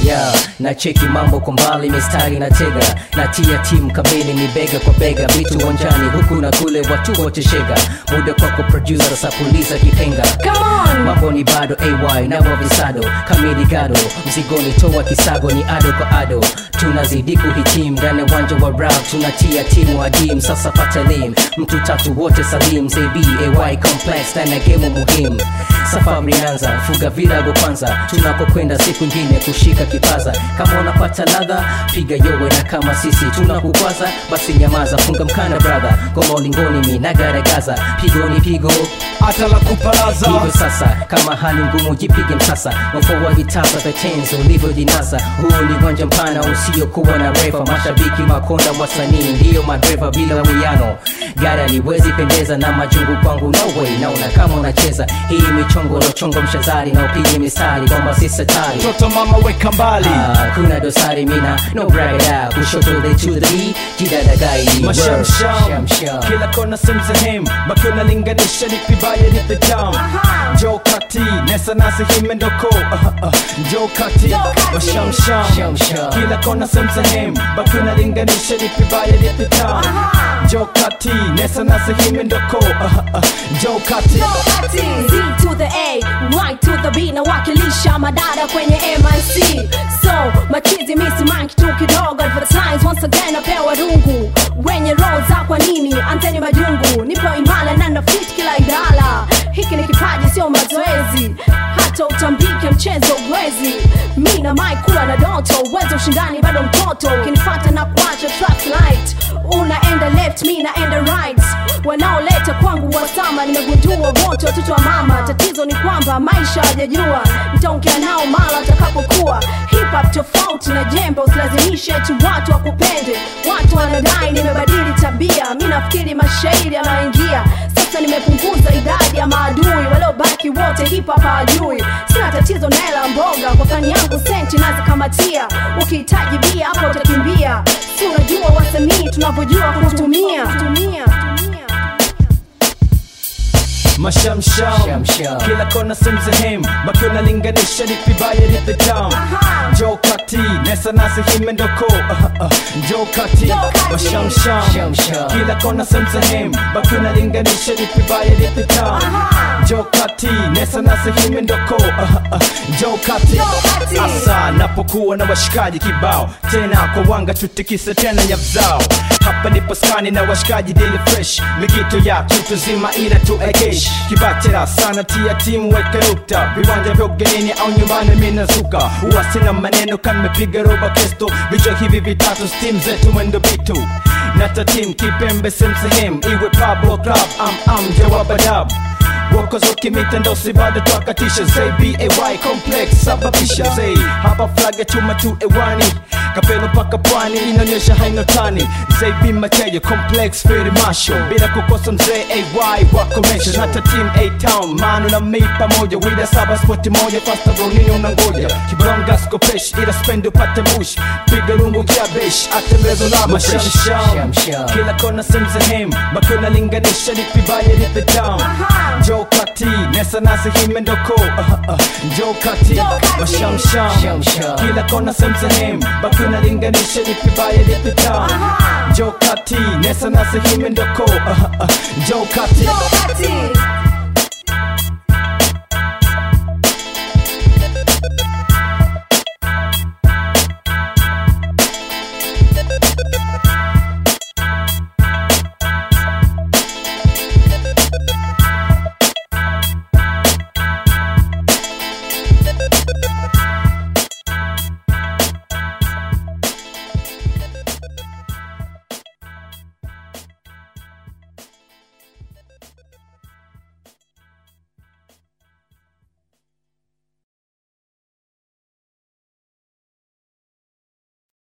yeah. na cheki mambo kwa mbali mistari na tega na tia timu kamili ni bega kwa bega vitu uwanjani huku na kule watu wote shega muda kwako producer sasa puliza kipenga Come on. mambo ni bado ay na wavisado kamili gado mzigoni toa kisago ni ado kwa ado tunazidi kuhitim ndani ya uwanja wa rap tunatia timu adim sasa pata lim mtu tatu wote salim zb ay complex ndani ya gemu muhimu safari anza fuga virago kwanza tunapokwenda siku ingine kushika kipaza kama unapata ladha piga yowe na kama sisi tunakukwaza basi nyamaza funga mkanda brother goma ulingoni mi nagaragaza pigo ni pigo hata la kupalaza hivyo sasa kama hali ngumu jipige msasa mfumo wa vitasa the tens ulivyojinasa huu ni uwanja mpana usiokuwa na refa mashabiki makonda wasanii ndiyo madreva bila wiano gari aliwezi pendeza na majungu kwangu no way naona kama unacheza hii michongo lochongo mshazari na upige mistari kwamba si satari toto mama weka mbali Ah, kuna dosari mina no brag it out kushoto the to the B jidadagai mashamsham kila kona sehemu sehemu baki unalinganisha ni vibaya ni vitamu jo kati nesa nasi himendoko jo kati mashamsham Shamsham. kila kona sehemu sehemu baki unalinganisha ni vibaya ni vitamu jo kati nesa nasi himendoko jo kati Z to the A, Y to the B nawakilisha madada kwenye MIC so machizi misi manki tu kidogo advertise once again napewa rungu wenye roho za kwa nini anteni majungu nipo imala na nafit kila idara hiki ni kipaji sio mazoezi hata utambike mchezo uwezi mi na mai kuwa na doto uwezo ushindani bado mtoto ukinifata na kuacha traffic light unaenda left mi naenda right wanaoleta kwangu wasama nimegundua wote watoto wa mama tatizo ni kwamba maisha hajajua nitaongea nao mara atakapokuwa hip hop tofauti na jembe usilazimishe tu watu wakupende watu wanadai nimebadili tabia mi nafikiri mashairi yanaingia sasa nimepunguza idadi ya maadui waliobaki wote hip hop hawajui sina tatizo na hela mboga kwa fani yangu senti nazikamatia ukihitaji bia hapo utakimbia si unajua wasanii tunavyojua kutumia kutumia mashamsham Shamsham. kila kona sehemu sehemu baki unalinganisha ni vibaya ni vitamu jo kati nesa nasi himendoko jo kati Jo kati. mashamsham Shamsham. kila kona sehemu sehemu baki unalinganisha ni vibaya ni vitamu jo kati nesa nasi himendoko jo kati kati. asa napokuwa na washikaji kibao tena kwa wanga tutikise tena nyavzao hapa nipo skani na washikaji daily fresh mikito ya kitu zima ila tu ekesh kibatera sana tia timu weka nukta viwanja vya ugenini au nyumbani minazuka huwa sina maneno kan mepiga roba kesto vichwa hivi vitatu stim zetu mwendo bitu nata tim kipembe semsehem iwe pablo club am am jawabadab wakozoki mitendo si bado twakatisha zay bay complex sababisha zay hapa flaga chuma tu ewani kapelo paka pwani inaonyesha hainotani zay bimateja complex feri masho bila kukosa mzee ay wakomesha hata team a town manu na mi pamoja wida saba spoti moja fasta bronini unangoja kibronga skopesh ila spend upate mush piga lungu kia besh atembezo labo sham Shamsham. kila kona sehemu sehemu baki unalinganisha ni vibaya ni vitamu jo kati nesa nasi himendoko jo kati kati. mashamsham Shamsham. kila kona sehemu sehemu baki unalinganisha ni vibaya ni vitamu jo kati nesa nasi himendoko jo kati Kati.